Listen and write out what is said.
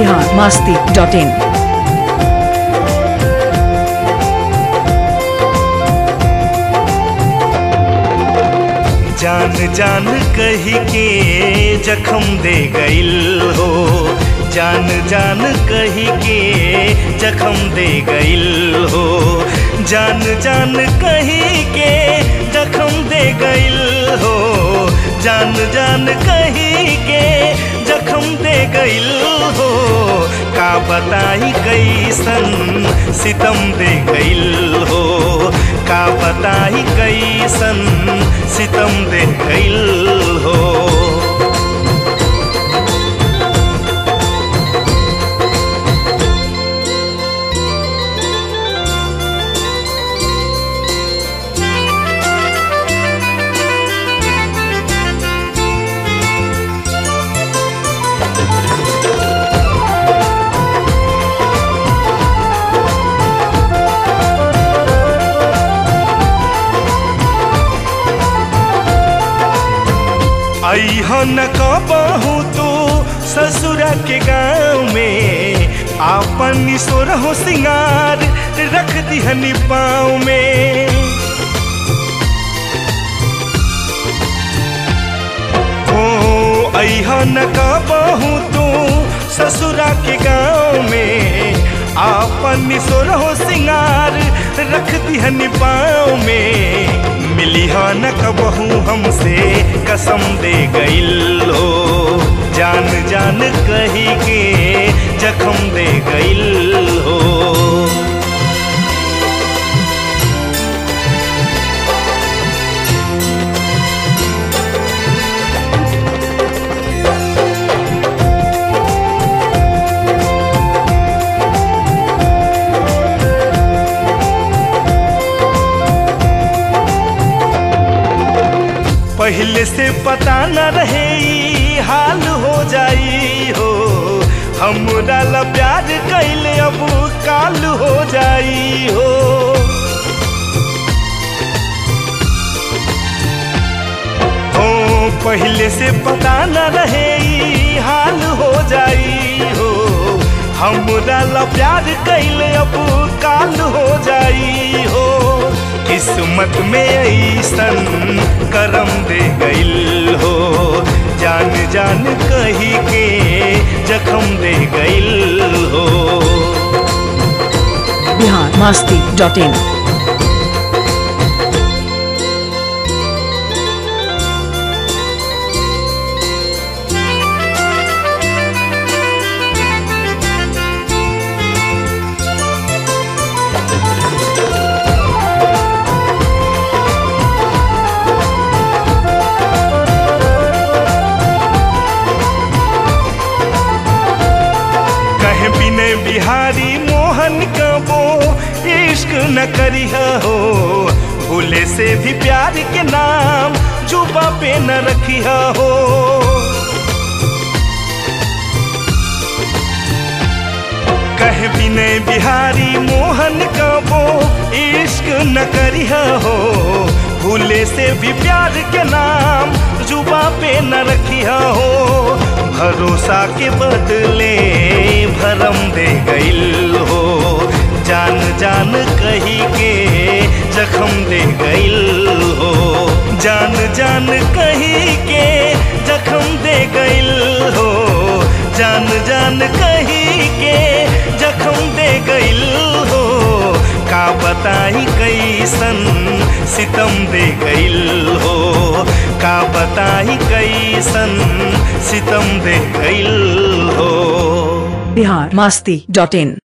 Bihar Masti dot in जान जान कही के जख्म दे गइल हो जान जान कही के जख्म दे गइल हो जान जान कही के जख्म दे गइल हो जान जान कही के जख्म दे गइल हो का बताई कैसन सितम दे गइल हो का बताई कैसन सितम दे गइल हो अहन कबहू तू ससुरा के गाँव में आपन सोर हो सिंगार रख दिहनी पाँव में हो अहन कबहू तू ससुरा के गाँव में आपन सोर हो सिंगार रख दिहनी पाँव में मिली हा न कबहू हमसे कसम दे गइल हो जान जान कही के जख्म दे गइल हो पहले से पता न रहे ई हाल हो जाई हो हमरा ला प्यार कैले अब काल हो जाई हो हो पहले से पता न रहे ई हाल हो जाई हो हमरा ला प्यार कैले अब काल हो जाई हो किस्मत में ऐसन करम दे गइल हो जान जान कही के जख्म दे गइल हो बिहार मास्ती डॉट इन कहे बिने बिहारी मोहन कबो इश्क न करिह हो भूले से भी प्यार के नाम जुबा पे न रखिह हो कहे बिने बिहारी मोहन कबो इश्क न करिह हो भूले से भी प्यार के नाम जुबा पे न रखिह हो भरोसा के बदले भरम दे गइल हो जान जान कही के जख्म दे गइल हो जान जान कही के जख्म दे गइल हो जान जान कही के जख्म दे गइल हो का बताई कैसन सितम दे गइल हो का बताई कैसन सितम दे गइल हो बिहार मास्ती डॉट इन